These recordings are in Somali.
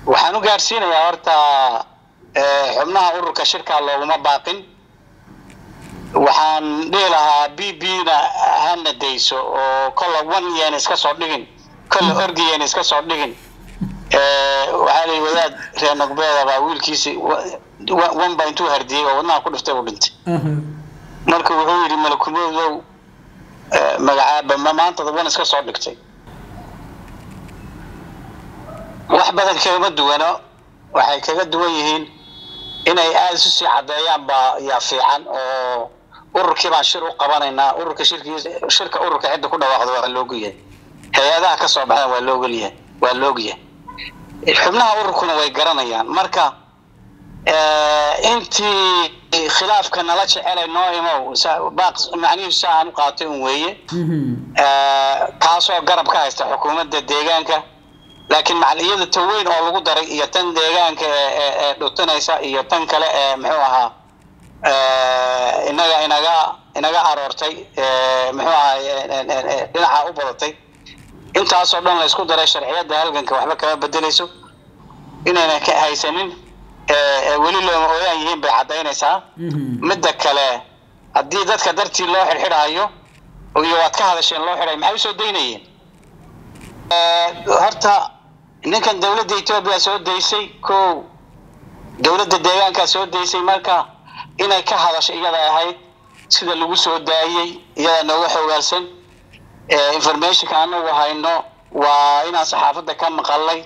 waxaan u gaarsiinayaa horta xubnaha ururka shirka looguma baaqin waxaan dhihi lahaa b b na hana dayso oo kolla one yeen iska soo dhigin kolla orgi yeen iska soo dhigin waxaa layi wadaad reer nogbeeda baa wiilkiisi one baa intuu hardiyey oo wadnaha ku dhiftay uu dhintay marka wuxuu yidhi malakumoodow magacaaba ma maantada wan iska soo dhigtay wax badan kagama duwano waxay kaga duwan yihiin inay aada isu sii caddeeyaan baa yaa fiican oo ururkii baan shir u qabanaynaa ururka shirkii shirka ururka cidda ku dhawaaqdo waa loogyahay hay-adaha ka soo baxdan waa loogolyahay waa loogyahay xubnaha ururkuna way garanayaan marka intii khilaafka nala jecelay noo imow baaq macnihiisu aan u qaatay un weeye kaasoo garab ka haysta xukuumadda deegaanka laakiin macaliyada taweyn oo lagu daray iyo tan deegaanka ee dhutinaysa iyo tan kale ee muxuu ahaa inaga inaga inaga aroortay muxuu ahaa dhinaca u badatay intaasoo dhan la isku daray sharciyadda halganka waxba kama bedeleyso inayna ka haysanin weli looma ooyaan yihiin bay caddaynaysaa midda kale haddii dadka dartii loo xidhxidhaayo iyo waad ka hadasheen loo xidhay maxay usoo daynayeen horta ninkan dawladda etoobiya soo daysay ko dawladda deegaankaa soo daysay marka inay ka hadasho iyada ahayd sida lagu soo daayey iyada nooga xogaalsan informationka anagu hayno waa inaan saxaafadda ka maqalay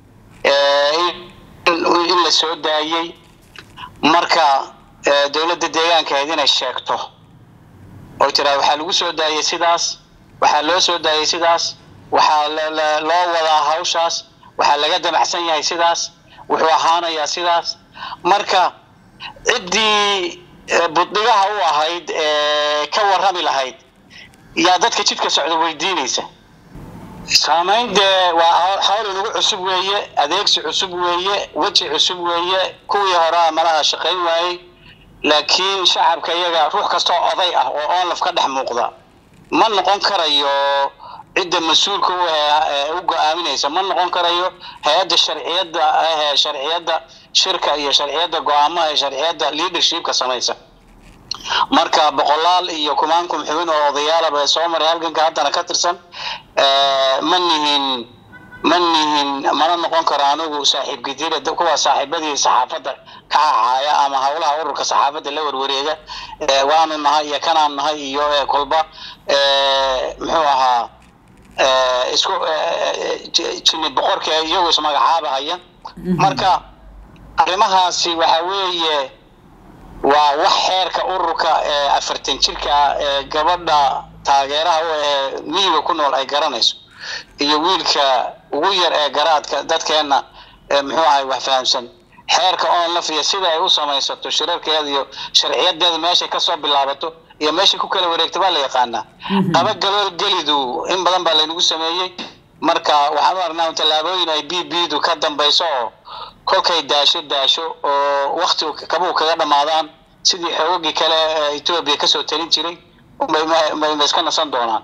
in la soo daayey marka dawladda deegaanka ahayd inay sheegto oy tiraa waxaa lagu soo daayey sidaas waxaa loo soo daayey sidaas waxaa loo wadaa hawshaas waxaa laga damacsan yahay sidaas wuxuu ahaanayaa sidaas marka ciddii buddigaha u ahayd ka warrami lahayd yaa dadka jidka socda weydiinaysa saamayn dee waa hawl inagu cusub weeye adeegsi cusub weeye weji cusub weeye kuwii horea malaha shaqayn waayey laakiin shacabka iyaga ruux kastoo oday ah oo onlaf ka dhex muuqda ma noqon karayo cidda mas-uulka u ee u go-aaminaysa ma noqon karayo hay-adda sharciyadda ahee sharciyadda shirka iyo sharciyadda go-aamaha ee sharciyadda leadershipka samaysa marka boqolaal iyo kumaankum xubin oo odayaalaba ee soo maray halganka haddana ka tirsan ma nihin ma nihin mana noqon karo anigu saaxiib gidira kuwa saaxiibadii saxaafadda ka hahaaya ama howlaha ururka saxaafadda la warwareega waanu nahay iyo kanaan nahay iyo kolba muxuu ahaa isku jini boqorka iyagu ismagacaabahaya marka arrimahaasi waxa weeye waa wax xeerka ururka ee afartan jirka ee gabadha taageeraha u ahee miyiga ku nool ay garanayso iyo wiilka ugu yar ee garaadka dadkeenna muxuu ahay wax fahamsan xeerka onlaf iyo sida ay u samaysato shirarkeeda iyo sharciyadeeda meeshay kasoo bilaabato iyo meeshay ku kala wareegta baa la yaqaanaa qaba galool gelidu in badan baa laynagu sameeyey marka waxaan u aragnaa tallaabooyin ay b b du ka dambayso oo kolkay daasho daasho oo wakti kabuu kaga dhammaadaan sidii xoogagii kale ee etoobiya kasoo talin jiray ma iska nasan doonaan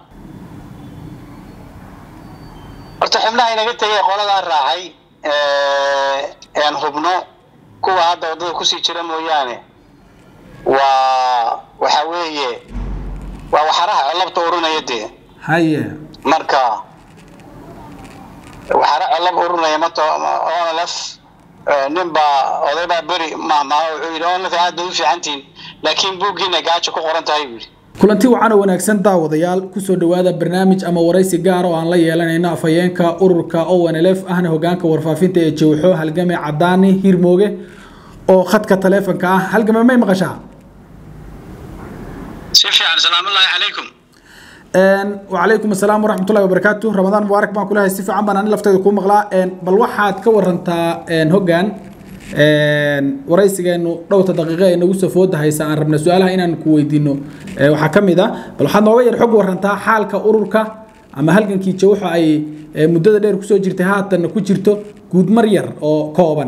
horta xubnaha inaga tegay qoladaa raacay aan hubno kuwa hadda waddada kusii jira mooyaane waa waxa weeye waa waxaraha colabta urinaya dee haye marka waxara colab urinaya mato onlf nin baa oday baa beri mahmaha wuxuu yidhi onlf aad bay u fiicantihin laakiin buuggiina gaajo ku qoran tahay buu yidhi kulanti wacan oo wanaagsan daawadayaal kusoo dhowaada barnaamij ama waraysi gaar oo aan la yeelanayno afhayeenka ururka onlf ahna hogaanka warfaafinta ee jawxo halgame cadaani hirmooge oo khadka taleefonka ah halgame may maqashaa si fiican salaamullaahi calaykum wacalaykum asalaam waraxmatullahi wabarakaatu ramadaan mubaarak baan kulahay si fiican baan ani lafteeda kuu maqlaa bal waxaad ka warantaa hoggaan waraysigeenu dhowrta daqiiqo ee nagu soo fooda haysa aan rabna su-aalaha inaan ku weydiino waxaa ka mid a bal waxaad nooga yar xog warantaa xaalka ururka ama halgankii jawxo ay muddada dheer kusoo jirtay haatanna ku jirto guudmar yar oo kooban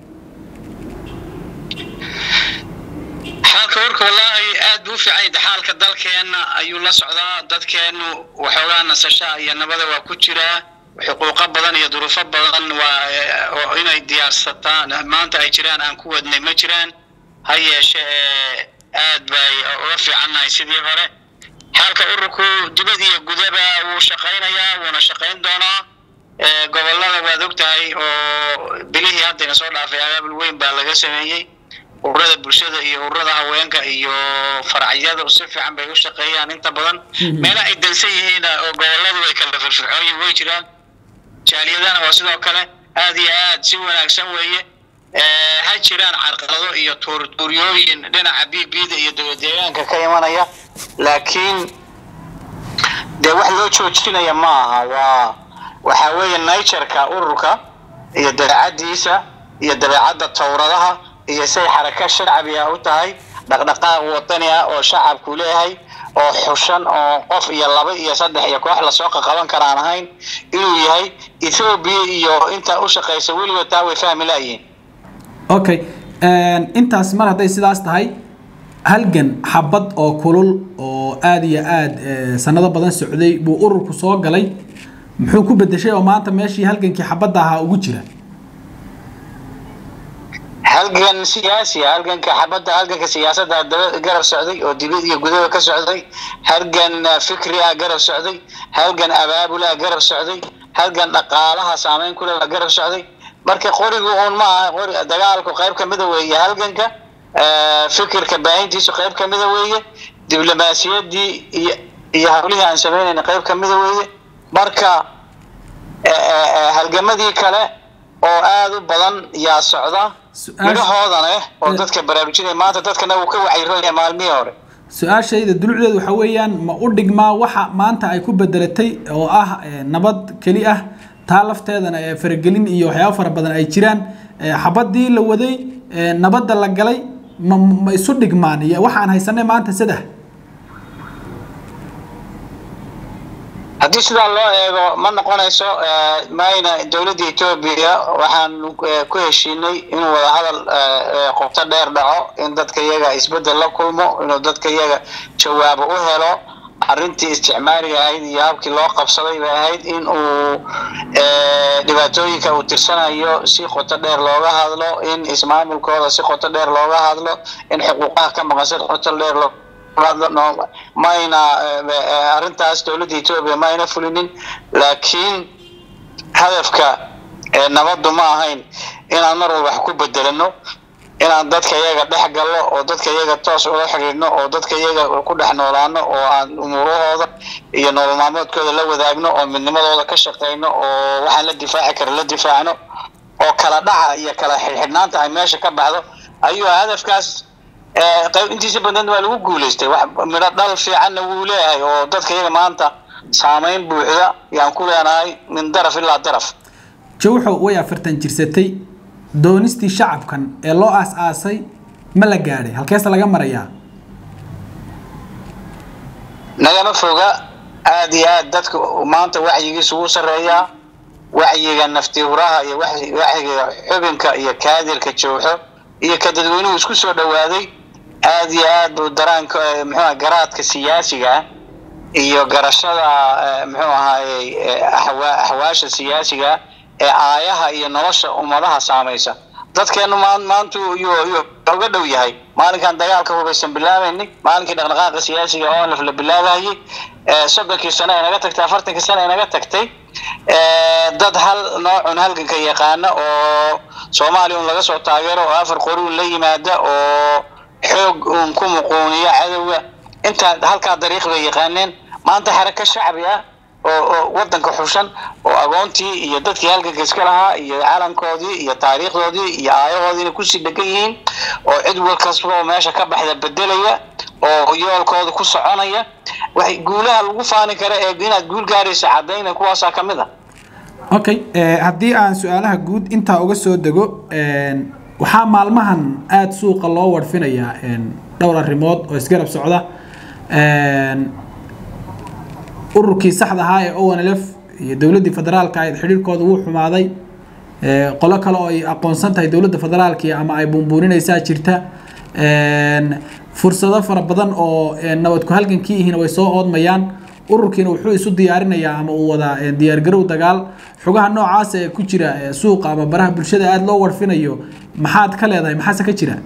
xaalka ururka wallaahi aad buu u fiican yahay xaalka dalkeenna ayuu la socdaa dadkeennu waxoogaa nasasha iyo nabada waa ku jiraa xuquuqo badan iyo duruufo badan waa inay diyaarsataan maanta ay jiraan aan ku wadnay ma jiraan ha yeeshe aad bay uga fiicannahay sidii hore xaalka ururku dibad iyo gudaba wuu shaqaynayaa wuuna shaqayn doonaa gobollada waad og tahay oo bilihii haddayna soo dhaafay abaabul weyn baa laga sameeyey ururada bulshada iyo ururada haweenka iyo faracyada si fiican bay u shaqeeyaan inta badan meela ay dansan yihiin oo gobolladu way kala firfircoonyihin way jiraan jaaliyadana waa sidoo kale aad iyo aad si wanaagsan weeye ha jiraan carqalado iyo tuurtuuryooyin dhinaca b bda iyo dowlad deegaanka ka imanaya laakiin dee wax loo joojinaya ma aha waa waxaa weeye natureka ururka iyo dabeecaddiisa iyo dabeecadda towradaha iyo say xaraka shacbi ah u tahay dhaqdhaqaaq wadani ah oo shacabku leeyahay oo xushan oo qof iyo laba iyo saddex iyo koox lasoo qaqaban karaan ahayn inuu yahay ethoobiya iyo intaa u shaqaysa weligood taa way fahmi laayihiin okay intaas mar hadday sidaas tahay halgan xabad oo kulul oo aada iyo aada sanado badan socday buu ururku soo galay muxuu ku bedeshay oo maanta meeshii halgankii xabadda ahaa ugu jira halgan siyaasi halganka xabadda halganka siyaasadda daba garab socday oo dibad iyo gudaba ka socday halgan fikri ah garab socday halgan abaabul ah garab socday halgan dhaqaalaha saameyn kule baa garab socday marka qorigu uun ma aha qori dagaalku qayb kamida weeye halganka fikirka baahintiisu qayb kamida weeye diblomaasiyaddii iyo iyo hawlihii aan sameynayna qayb kamida weeye marka halgamadii kale oo aada u badan yaa socda midhahoodana oo dadka baraarujinaya maanta dadkana uu ka wacyiroonaya maalmihii hore su-aashayda dulucdeedu waxa weeyaan ma u dhigmaa waxa maanta ay ku bedelatay oo ah nabad keli ah taa lafteedana faragelin iyo waxyaaba fara badan ay jiraan xabadii la waday nabadda la galay ma ma isu dhigmaan iyo waxaan haysanay maanta saddex haddii sidaa loo eego ma noqonayso mayna dowladda etoobiya waxaan ku heshiinay inuu wadahadal qobto dheer dhaco in dadka iyaga isbeddel la kulmo inuu dadka iyaga jawaabo u helo arrintii isticmaaliga ahayd iyo habkii loo qabsaday bay ahayd in uu dhibaatooyinka uu tirsanayo si qoto dheer looga hadlo in ismaamulkooda si qoto dheer looga hadlo in xuquuqaha ka maqan si qoto dheer loo mayna arrintaas dowladda etoobiya mayna fulinin laakiin hadafka nabaddu ma ahayn inaan mar walba wax ku bedelano inaan dadka iyaga dhex galno oo dadka iyaga toos ula xidhiidhno oo dadka iyaga ku dhex noolaano oo aan umuurahooda iyo nolol maalmoodkooda la wadaagno oo midnimadooda ka shaqayno oo waxaan la difaaci kara la difaacno oo kala dhaca iyo kala xidhxidhnaanta ay meesha ka baxdo ayuu hadafkaas qayb intiisa badan waa lagu guulaystay wax midho dhal fiicanna wuu leeyahay oo dadka iyaga maanta saameyn buuxda yaan ku leenahay min daraf ilaa daraf jawxo way afartan jirsatay doonistii shacabkan ee loo aas-aasay ma la gaadhay halkeese laga marayaa nagama foga aada iyo aad dadka maanta wacyigiisa ugu sarreeyaa wacyiga naftihuraha iyo wacyiga xubinka iyo kaadirka jawxo iyo ka dadweynuhu isku soo dhawaaday aada iyo aad buu daraanka muxuuha garaadka siyaasiga ah iyo garashada muxuu ahaayey axwaasha siyaasiga ee aayaha iyo nolosha ummadaha saamaysa dadkeenu maantu uga dhow yahay maalinkan dagaalka hubaysan bilaabaynay maalinkii dhaqdhaqaaqa siyaasiga onlf la bilaabayay soddonkii sano ay naga tagtay afartankii sano ay naga tagtay dad hal noocun halganka yaqaana oo soomaaliya un laga soo taageero oo afar qori un la yimaada oo xoog uun ku muquuniya cadowga intaa halkaa dariiq bay yaqaaneen maanta xaraka shacbi ah oo wadanka xushan oo agoontii iyo dadkii halganka iska lahaa iyo calankoodii iyo taariikhdoodii iyo aayahoodiina kusii dhegan yihiin oo cid wal kasta oo meesha ka baxda bedelaya oo yoolkooda ku soconaya waxay guulaha lagu faani kara ee inaad guul gaaraysa cadayna kuwaasaa ka mid a okay haddii aan su-aalaha guud intaa uga soo dego waxaa maalmahan aada suuqa loo warfinayaa dhowr arrimood oo isgarab socda ururkii saxda ahaa ee onlf iyo dowladdii federaalka ahayd xidhiirkooda wuu xumaaday qolo kale oo ay aqoonsan tahay dowladda federaalki ama ay buunbuuninaysaa jirta fursado fara badan oo nabadku halgankii ihiina way soo oodmayaan ururkiina wuxuu isu diyaarinayaa ama uu wadaa diyaargarow dagaal xogaha noocaas ee ku jira suuqa ama baraha bulshada aada loo warfinayo maxaad ka leedahay maxaase ka jira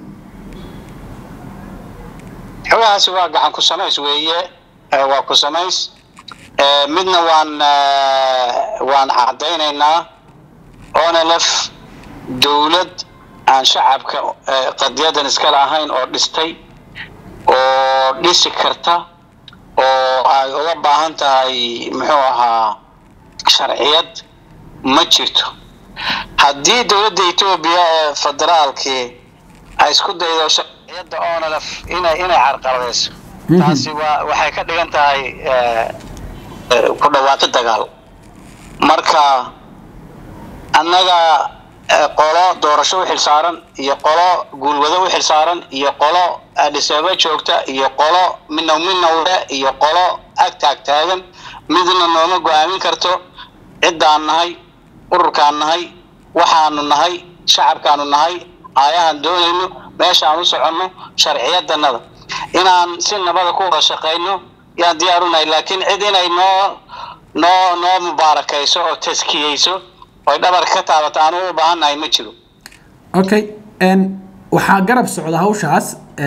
xogahaasi waa gacan ku samays weeye waa ku samays midna waan waan caddaynaynaa onlf dowlad aan shacabka qadiyadan iskale ahayn oo dhistay oo dhisi karta oo ay uga baahan tahay muxuu ahaa sharciyad ma jirto haddii dowladda etoobiya ee federaalkii ay isku daydo sharciyadda onlf inay inay carqaladayso taasi waa waxay ka dhigan tahay ku dhawaaqi dagaal marka annaga qolo doorasho u xilsaaran iyo qolo guulwado u xilsaaran iyo qolo adhiseeba joogta iyo qolo minaw minawle iyo qolo ag taag taagan midna nooma go-aamin karto ciddaan nahay ururkaan nahay waxaanu nahay shacabkaanu nahay aayahaan doonayno meeshaan u soconno sharciyadanada inaan si nabada ku wada shaqayno yaan diyaar u nahay laakiin cid inay noo noo noo mubaarakayso oo taskiyeyso oy dhabarka ka taabato aanu u baahan nahay ma jiro okay waxaa garab socda hawshaas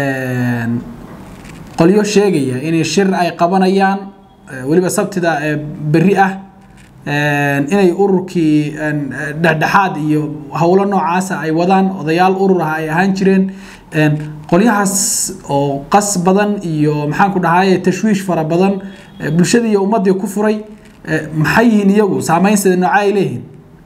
qolyo sheegaya inay shir ay qabanayaan weliba sabtida berri ah inay ururkii dhexdhexaad iyo howlo noocaasa ay wadaan odayaal urur ah ay ahaan jireen qolyahaas oo qas badan iyo maxaan ku dhahaye tashwiish fara badan bulshadii iyo ummadii ku furay maxay yihiin iyagu saameynseeda nooca ay leeyihiin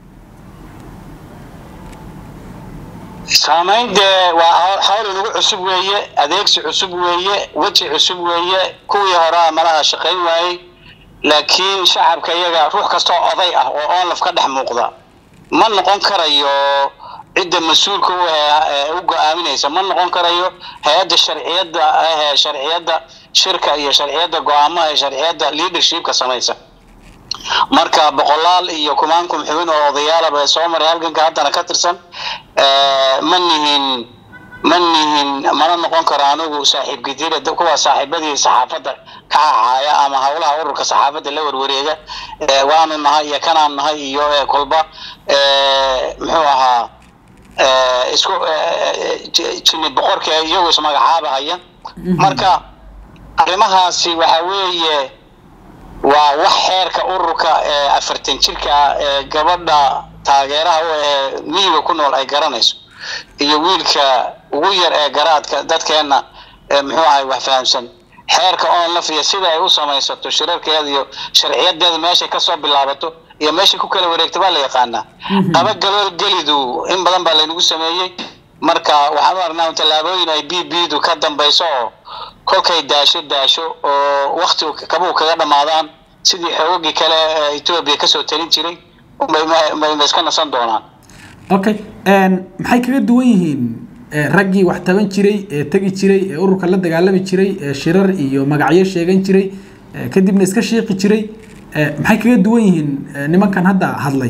saamayn dee waa hawl inagu cusub weeye adeegsi cusub weeye weji cusub weeye kuwii horea malaha shaqayn waayey laakiin shacabka iyaga ruux kastoo oday ah oo onlaf ka dhex muuqda ma noqon karayo cidda mas-uulka u go-aaminaysa ma noqon karayo hay-adda sharciyadda ahee sharciyadda shirka iyo sharciyadda go-aamaha ee sharciyadda leadershipka samaysa marka boqolaal iyo kumaankum xubin oo odayaalaba ee soo maray halganka haddana ka tirsan ma nihin ma nihin mana noqon karo anigu saaxiib gidira kuwa saaxiibadii saxaafadda ka hahaaya ama howlaha ururka saxaafadda la warwareega waanu nahay iyo kanaan nahay iyo kolba muxuu ahaa isku jini boqorka iyagu ismagacaabahaya marka arrimahaasi waxa weeye waa wax xeerka ururka ee afartan jirka ee gabadha taageeraha u ahee miyiga ku nool ay garanayso iyo wiilka ugu yar ee garaadka dadkeenna muxuu ahay wax fahamsan xeerka onlaf iyo sida ay u samaysato shirarkeeda iyo sharciyadeeda meeshay kasoo bilaabato iyo meeshay ku kala wareegta baa la yaqaanaa qaba galool gelidu in badan baa laynagu sameeyey marka waxaan u aragnaa tallaabooyin ay b b du ka dambayso oo kolkay daasho daasho oo wakti kabuu kaga dhammaadaan sidii xoogagii kale ee etoobiya kasoo talin jiray bay iska nasan doonaan okay maxay kaga duwan yihiin raggii wax taban jiray ee tegi jiray ee ururka la dagaalami jiray ee shirar iyo magacyo sheegan jiray kadibna iska shiiqi jiray maxay kaga duwan yihiin nimankan hadda hadlay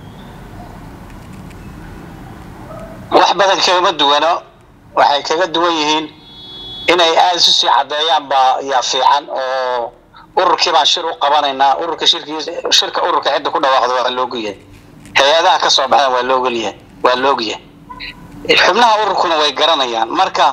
wax badan kagama duwano waxay kaga duwan yihiin inay aada isu sii caddeeyaan baa yaa fiican oo ururkii baan shir u qabanaynaa ururka shirkii shirka ururka cidda ku dhawaaqdo waa loogyahay hay-adaha ka soo baxdan waa loogolyahay waa loogyahay xubnaha ururkuna way garanayaan marka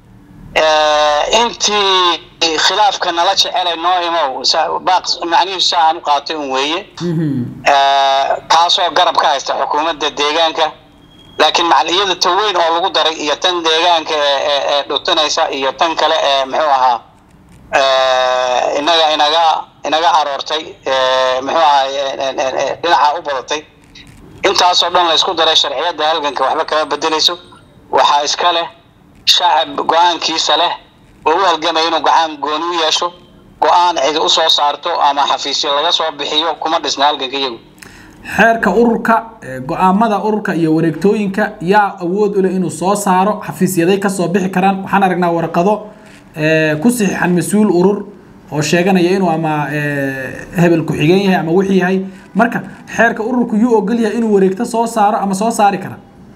intii khilaafka nala jecelay noo imow baaq macnihiisu saa aan u qaatay un weeye kaasoo garab ka haysta xukuumadda deegaanka laakiin macaliyada ta weyn oo lagu daray iyo tan deegaanka ee dhutinaysa iyo tan kale ee muxuu ahaa inaga inaga inaga aroortay muxuu ahaa dhinaca u badatay intaasoo dhan la isku daray sharciyadda halganka waxba kama bedelayso waxaa iska leh shacab go-aankiisa leh oo u halgamaya inuu go-aan gooni u yeesho go-aan cidi usoo saarto ama xafiisyo laga soo bixiyo kuma dhisna halganka iyagu xeerka ururka go-aamada ururka iyo wareegtooyinka yaa awood u leh inuu soo saaro xafiisyaday kasoo bixi karaan waxaan aragnaa warqado ku saxiixan mas-uul urur oo sheeganaya inuu ama hebel ku-xigeen yahay ama wixii yahay marka xeerka ururku yuu ogol yahay inuu wareegto soo saaro ama soo saari kara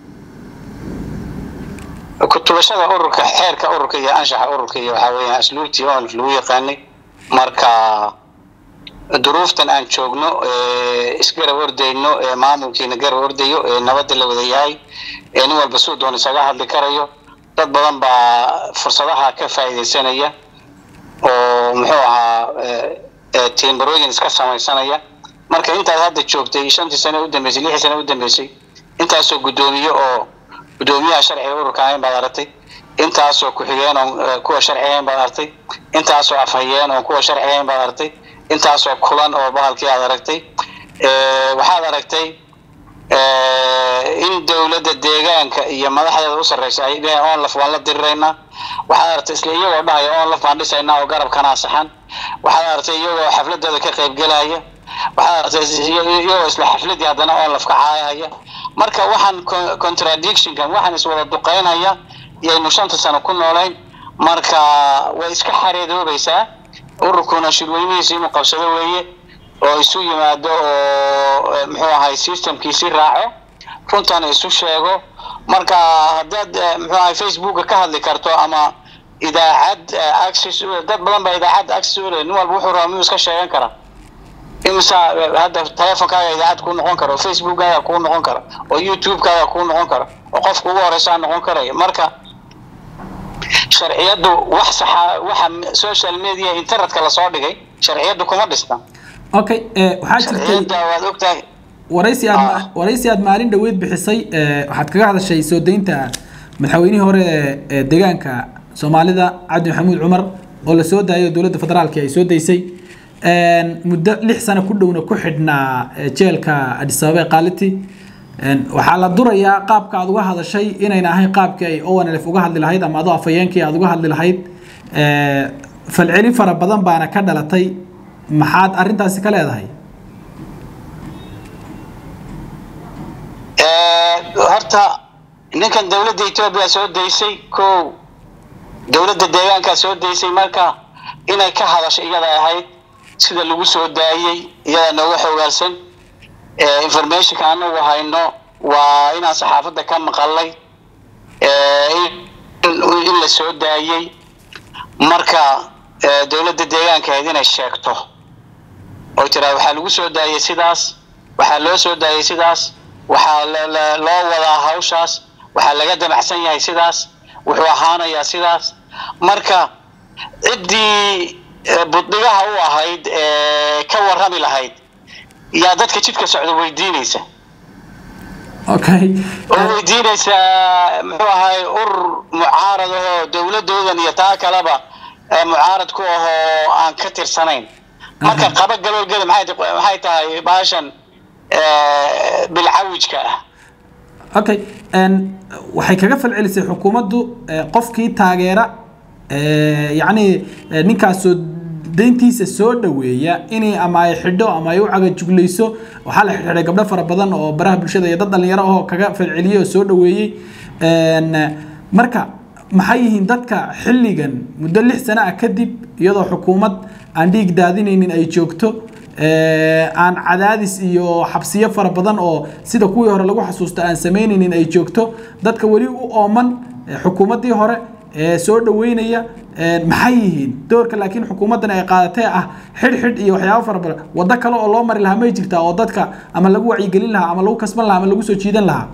kutubashada ururka xeerka ururka iyo anshaxa ururka iyo waxaa weeyaan asluubtii oo lagu yaqaanay marka duruuftan aan joogno isgarab ordayno ee maamulkiina garab ordayo ee nabadda la wada yahay ee nin walba suu doon isaga hadli karayo dad badan baa fursadaha ka faa'iidaysanaya oo muxuu ahaa tiimbarooyin iska samaysanaya marka intaad hadda joogtay shantii sane u dambeysay lixii sane u dambeysay intaasoo guddoomiye oo guddoomiyaha sharciga ururka ahayn baad aragtay intaasoo ku-xigeen oo kuwa sharci ahayn baad aragtay intaasoo afhayeen oo kuwa sharci ahayn baad aragtay intaasoo kulan oo bahalkii aad aragtay waxaad aragtay in dowladda deegaanka iyo madaxdeeda u sarreysa ay dheheen onlaf waan la diriraynaa waxaad aragtay isla iyagoo dhahaya onlaf baan dhisaynaa oo garabkanaa saxan waxaad aragtay iyagoo xafladooda ka qaybgelaya waxaad aragtay iyagoo isla xafladii haddana onlaf ka caayahaya marka waxaan contradictionkan waxaan iswada duqeynaya yaynu shanta sano ku noolayn marka way iska xareedoobaysaa ururkuna shirweynihiisa inuu qabsado weeye oo isu yimaado oo muxuu ahay systemkiisi raaco runtana isu sheego marka haddaad muxuu ahay facebooka ka hadli karto ama idaacad access dad badan baa idaacad access u leh nin walba wuxuu rabaa miyuu iska sheegan karaa imisa hadda telefonkaaga idaacad kuu noqon kara oo facebookkaaga kuu noqon kara oo youtubekaaga kuu noqon kara oo qofka ugu horeysaa noqon karaya marka sharciyadu wax saxa waxa social media internetka lasoo dhigay sharciyadu kuma dhisna okay waxaa jirtay waad ogtahay waraysi aad waraysi aad maalin dhaweyd bixisay waxaad kaga hadashay soo deynta madaxweynihii hore ee deegaanka soomaalida cabdi maxamuud cumar oo la soo daayo dowladda federaalka ay soo daysay muddo lix sano ku dhowna ku xidhnaa jeelka adis ababa ee qaaliti waxaa la durayaa qaabka aad uga hadashay inayna ahayn qaabkii ay onlf uga hadli lahayd ama adoo afhayeenkii aad uga hadli lahayd falcelin fara badan baana ka dhalatay maxaad arrintaasi ka leedahay horta ninkan dowladda etoobiya soo daysay ko dowladda deegaankaa soo daysay marka inay ka hadasho iyada ahayd sida lagu soo daayey iyada nooga xogaalsan informationka anagu hayno waa inaan saxaafadda ka maqalay in la soo daayey marka dowladda deegaankahayd inay sheegto oo tiraa waxaa lagu soo daayey sidaas waxaa loo soo daayey sidaas waxaa loo wadaa hawshaas waxaa laga damacsan yahay sidaas wuxuu ahaanayaa sidaas marka ciddii buddigaha u ahayd ee ka warrami lahayd yaa dadka jidka socda weydiinaysa okay oo weydiinaysaa muxuu ahay urur mucaarad ahoo dowladoodan iyo taa kaleba mucaarad ku ahoo aan ka tirsanayn marka qaba galoolgeda maxay tahay baashan bilcawijka ah okay waxay kaga falcelisay xukuumaddu qofkii taageera yacni ninkaas soo deyntiisa soo dhaweeya inay ama ay xidho ama ay u cagajuglayso waxaa la xidhiidhay gabdho fara badan oo baraha bulshada iyo dad dhalinyaro ahoo kaga falceliyey oo soo dhaweeyey marka maxay yihiin dadka xilligan muddo lix sano ah kadib iyadoo xukuumad aan dhiig daadinaynin ay joogto aan cadaadis iyo xabsiyo fara badan oo sida kuwii hore lagu xasuusto aan samaynaynin ay joogto dadka weli u ooman xukuumaddii hore ee soo dhaweynaya maxay yihiin doorka laakiin xukuumaddan ay qaadatee ah xidh xidh iyo waxyaabo fara badan waddo kale oo loo mari lahaa may jirtaa oo dadka ama lagu wacyigelin lahaa ama lagu kasban lahaa ama lagu soo jiidan lahaa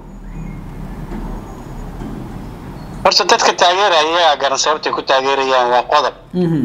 horta dadka taageeraya iyagaa garan sababtay ku taageerayaan waa qodob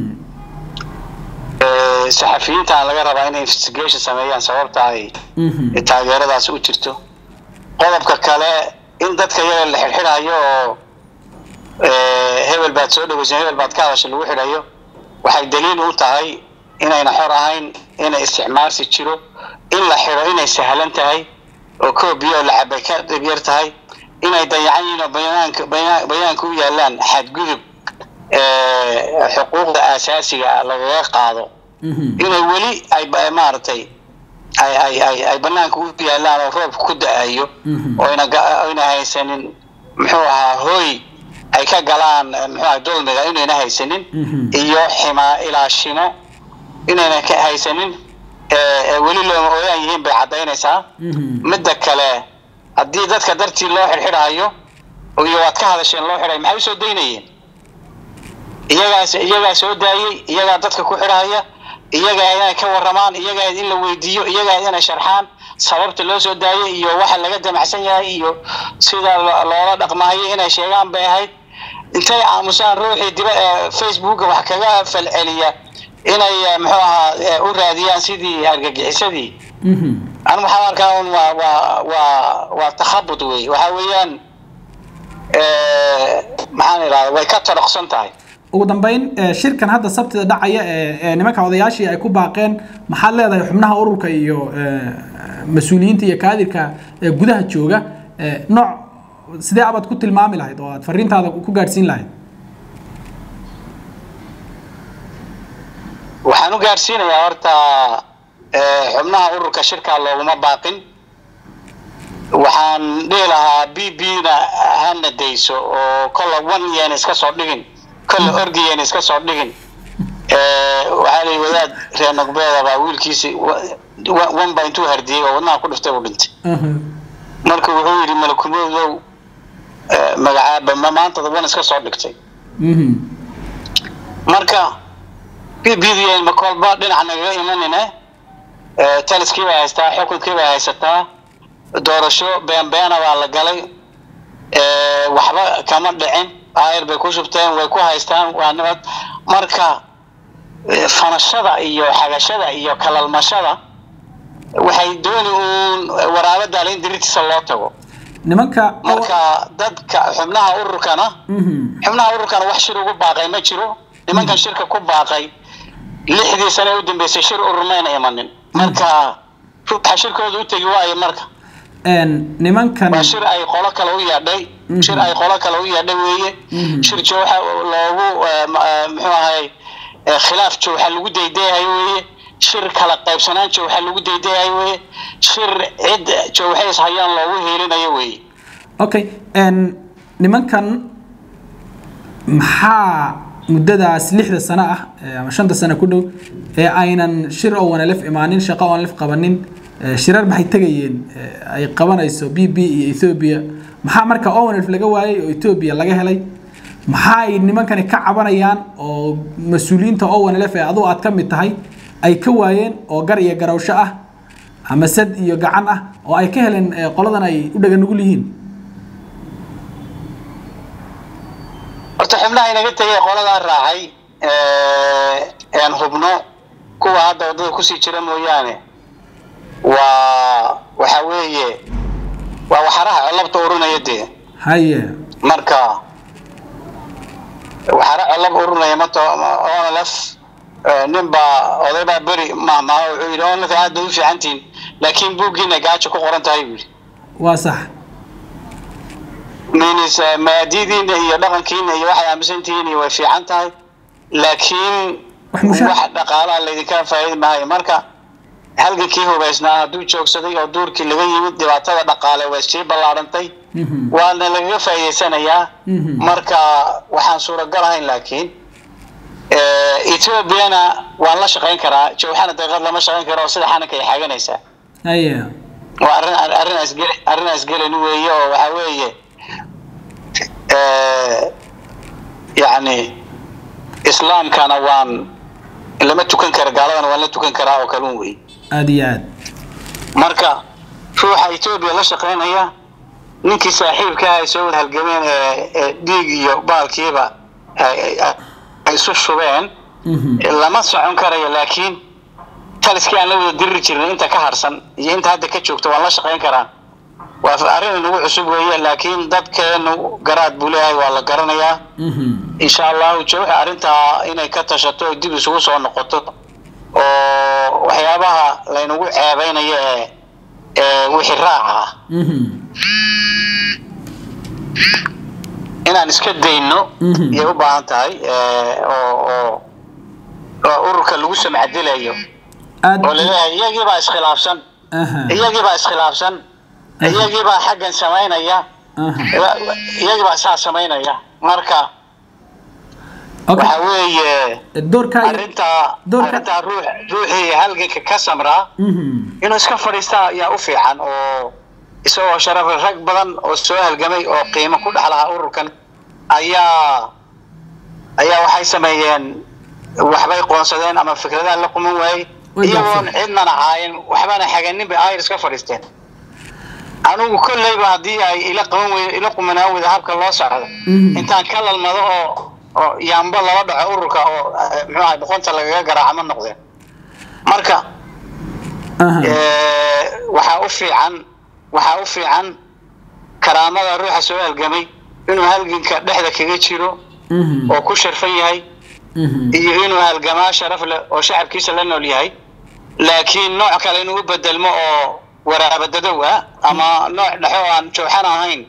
saxafiyiinta aan laga rabaa inay investigation sameeyaan sababta ay taageeradaas u jirto qodobka kale in dadka iyaga la xidxidhayo oo hebel baad soo dhaweysan hebel baad ka hadasha lagu xidhayo waxay daliil u tahay inayna xor ahayn inay isticmaalsi jiro in la xidho inay sahlan tahay oo koobiyo la cabay ka dhibyar tahay inay dayacan yihiin oo bayaanka bayaanka u yaalaan xadgudub xuquuqda aasaasiga ah lagaga qaado inay weli ay maaragtay ay ay ay ay banaanka u yaalaan oo roobka ku da-ayo oyna oyna haysanin muxuu ahaa hooy ay ka galaan muxuu ahaa dulmiga inayna haysanin iyo ximaa ilaashimo inayna ka haysanin weli looma ooyaan yihiin bay caddaynaysaa midda kale haddii dadka dartii loo xidxidhaayo iyo waad ka hadasheen loo xidhay maxay usoo daynayeen iyagaas iyagaa soo daayey iyagaa dadka ku xidhaya iyaga inay ka waramaan iyaga in la weydiiyo iyaga inay sharxaan sababta loo soo daayay iyo waxa laga damacsan yahay iyo sida loola dhaqmaayo inay sheegaan bay ahayd intay aamusaan ruuxii diba facebooka wax kaga falceliya inay muxuu ahaa u raadiyaan sidii argagixisadii anu waxaan arkaa un waa waa waa waa takhabud wey waxa weeyaan maxaan idhahda way ka toroqsan tahay ugu dambeyn shirkan hadda sabtida dhacaya ee nimanka odayaashii ay ku baaqeen maxaad leedahay xubnaha ururka iyo mas-uuliyiinta iyo kaadirka ee gudaha jooga nooc sidee abaad ku tilmaami lahayd oo aad fariintaada ku gaadhsiin lahayd waxaan u gaadhsiinayaa horta xubnaha ururka shirkaa looguma baaqin waxaan dhihi lahaa b b na hana dayso oo kolla one yeena iska soo dhigin kolla orgi yeena iska soo dhigin waxaa la wadaad reer nogbeeda baa wiilkiisi one baa intuu hardiyey oo wadnaha ku dhiftay uu dhintay marka wuxuu yidhi malakumoodow magacaaba ma maanta wan iska soo dhigtay marka b b d ma kolba dhinac nagaga imanine taliskii baa haystaa xukunkii baa haysataa doorasho beenbeena baa la galay waxba kama dhicin ayr bay ku shubteen way ku haystaan waa nabad marka fanashada iyo xagashada iyo kalalmashada waxay dooni uun waraabadaale in diritiisa loo tago nimanka marka dadka xubnaha ururkana xubnaha ururkana wax shir ugu baaqay ma jiro nimankan shirka ku baaqay lixdii sane u dambeysay shir urur mayna imanin marka ruuxa shirkooda u tegi waayo marka nimankan waa shir ay qolo kale u yeedhay shir ay qolo kale u yeedhay weeye shir jooxa loogu muxuu ahay khilaaf jooxa lagu daydayayo weeye shir kala qaybsanaan jooxa lagu daydayayo weeye shir cid jooxays hayaan loogu hiilinayo weeye okay nimankan maxaa muddadaas lixda sano ah ama shanta sano ku dhow ee aynan shir oo wanalef imaanin shaqo oon lef qabanin shirar maxay tegayeen ay qabanayso b b iyo ethoobia maxaa marka owanelf laga waayay oo ethoobia laga helay maxaay nimankani ka cabanayaan oo mas-uuliyiinta owanelf ee aduu aad ka mid tahay ay ka waayeen oo gar iyo garawsho ah ama sad iyo gacan ah oo ay ka heleen qoladan ay u dhaga nugul yihiin horta xubnaha inaga tegay qoladaa raacay aan hubno kuwa hadda waddada kusii jira mooyaane waa waxa weeye waa waxaraha colabta urinaya dee haye marka waxara colab urinaya mato onlf nin baa oday baa beri mahmaa wuxuu yidhi onlf aad bay u fiicantihin laakiin buuggiina gaajo ku qoran tahay buu yidhi waa sax minis maadidiina iyo dhaqankiina iyo waxay aaminsantihiin iyo way fiican tahay laakiin wax dhaqaalaha laydinka faa'iidi maayo marka halgankii hubaysnaa hadduu joogsaday oo duurkii laga yimid dhibaatada dhaqaale way sii ballaarantay waana lagaga faa'iidaysanayaa marka waxaan suuragal ahayn laakiin ethoobiana waan la shaqayn karaa jowxana daqiiqad lama shaqayn karo oo sida xananka ay xaganaysaa haye waa arrin arrin asgeli arrin asgelin weeye oo waxa weeye yacni islaamkana waan lama tukan kara gaaladana waan la tukan karaa oo kalun wey aada iyo aad marka ruuxa etoobiya la shaqaynaya ninkii saaxiibkaa ay soo wada halgameen ee dhiig iyo baalkiiba ay isu shubeen lama socon karayo laakiin taliskii aan la wada diriri jirnay inta ka harsan iyo inta hadda ka joogta waan la shaqayn karaa waa arrin inagu cusub weeye laakiin dadkeenu garaad buu leeyahay waa la garanayaa insha allahu jawxa arrintaa inay ka tashato oo dib isugu soo noqoto oo waxyaabaha laynagu ceebeynayo ee ee wixii raaca ah inaan iska dayno yay u baahan tahay oo oo oo ururka lagu samcadilayo oo laleeyahay iyagiibaa iskhilaafsan iyagiibaa iskhilaafsan iyagiibaa xaggan samaynaya iyagiibaa saa samaynaya marka waxa weeye arrintaa arrintaa ruux ruuxii halganka ka samraa inuu iska fadhiistaa ayaa u fiican oo isagoo sharaf rag badan oo soo halgamay oo qiimo ku dhex lahaa ururkan ayaa ayaa waxay sameeyeen waxbay qoonsadeen ama fikradaha la quman waayey Way iyagoon gaabsadeen. cidnana caayin waxbana xaganin bay ayr iska fadhiisteen anigu kolleyba haddii ay ila qaban weydo ila qumanaan weydo habka loo socdo Mhm. intaan ka lalmado oo oo yaamba lala dhaco ururka oo eh, muxuu ahay boqonta lagaga garaaca ma noqdeen marka aha Eh, waxaa u fiican waxaa u fiican karaamada ruuxa soo halgamay inuu halganka dhexda kaga jiro Mhm. oo ku sharfan yahay Mhm. iyo inuu halgamaa sharaf leh oo shacabkiisa la nool yahay laakiin nooc kale inuu u bedelmo oo waraabadadow ah ama nooc dhexo oo aan jooxan ahayn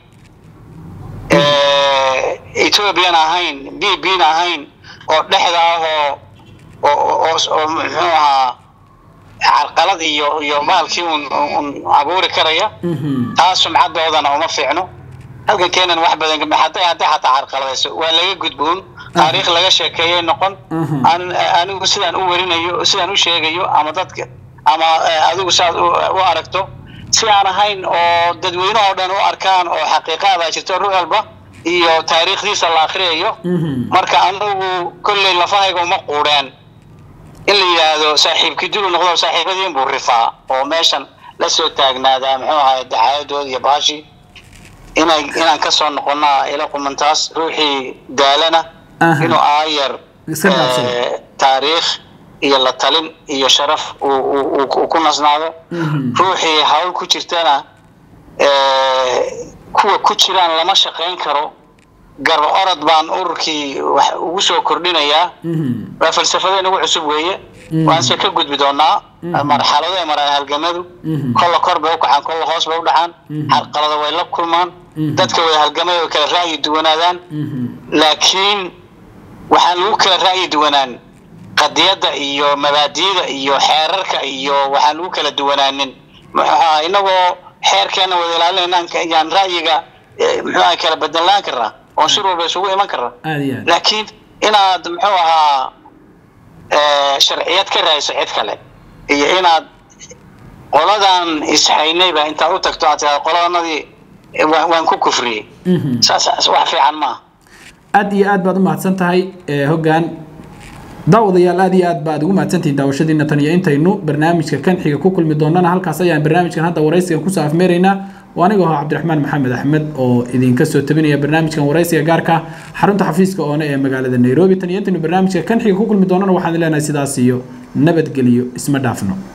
eh, ethoobian ahayn b bn ahayn oo dhexda ah oo oo oo- oo muxuu ahaa carqalad iyo iyo maalkii un un abuuri karaya Mhm. taas sumcadoodana uma fiicno halkankeenan wax badan gama- hadday hadday xataa carqaladayso waa laga gudboon taariikh laga sheekeeyay noqon Mhm. an- anigu sidaan u warinayo sidaan u sheegayo ama dadka ama eh, adigu saad u u aragto si aan ahayn oo dadweyne oo dhan u arkaan oo xaqiiqaada jirto ruux walba iyo taariikhdiisa la akhriyayo Mhm. marka anigu kolley lafahayga uma quudheen in la yidhaahdo saaxiibkii dulu noqdo saaxiibadiin buu rifaa oo meeshan la soo taagnaadaa muxuu ahay dacaayadooda iyo baashii inay inaan kasoo noqonaa ila qumantaas ruuxii daalana Aha. inuu aayar Iska dhaafsado. eh, taariikh iyo la talin iyo sharaf uu- uu uu- uu ku nasnaado Mhm. ruuxii hawl ku jirtana eh, kuwa ku jiraan lama shaqayn karo garba orod baan ururkii wax ugu soo kordhinayaa Mhm. waa falsafada inagu cusub weeye Mhm. waanse ka gudbi doonaa Mhm. marxalado ay maraan halgamadu Mhm. kolla kor bay u kacaan kolla hoos bay u dhacaan Mhm. carqalada way la kulmaan Mhm. dadka way halgamay way kala ra'yi duwanaadaan Mhm. laakiin waxaan lagu kala ra'yi duwanaan qadiyadda iyo mabaadi'da iyo xeerarka iyo waxaan lagu kala duwanaanin muxuu ahaa inagoo xeerkeena wada ilaalinayna yaan ra'yiga eh, muxuu ahaa kala bedelaan karnaa oo shir walba isugu iman karnaa aad iyo aad laakiin inaad muxuu ahaa eh, sharciyad ka raayso cid kale iyo inaad qoladan ishaynayba intaad u tagto aad tiraa qoladanadii eh, waan waan ku kufriyey Mhm. saas wax fiican maaha aad iyo aad baad u mahadsan tahay ee, hoggaan daawadayaal aad iyo aad baad ugu mahadsantihiin daawashadiina tan iyo intaynu barnaamijka kan xiga ku kulmi doonana halkaas ayaan barnaamijkan hadda waraysigan kusoo afmeeraynaa oo aniga aho cabdiraxmaan maxamed axmed oo idinka soo tabinaya barnaamijkan waraysiga gaarka ah, xarunta xafiiska oone ee magaalada nairobi tan iyo intaynu barnaamijka kan xiga ku kulmi doonana waxaan leenahay sidaas iyo nabadgelyo isma dhaafno